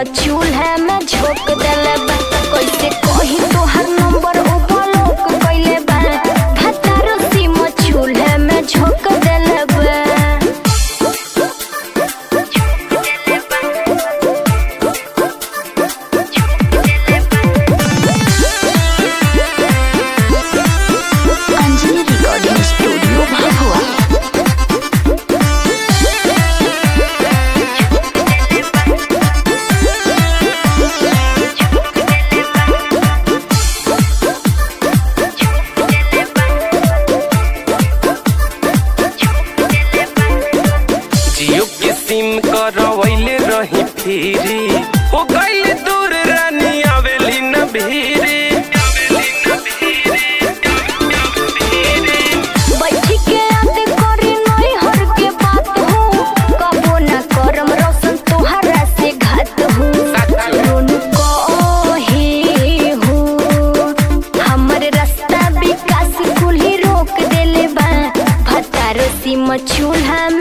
चूल्हा में झोंक देले बा कैसे कही तोहर नंबर ओ ब्लॉक कइले बा भतारो सिम चूल्हा में झोंक देले बा Anjali recording studio Bhabua Jio के सिम करवैले रही फिरी हो गइल दूर रानी आवेली न भीरी बैठी के याद करी नई हर के बात हो कबो ना करम रोशन तोहरा से घात हो रोन कहे हो हमर रास्ता विकास कुल्ही रोक देले बा भतारो सिम चूल्हा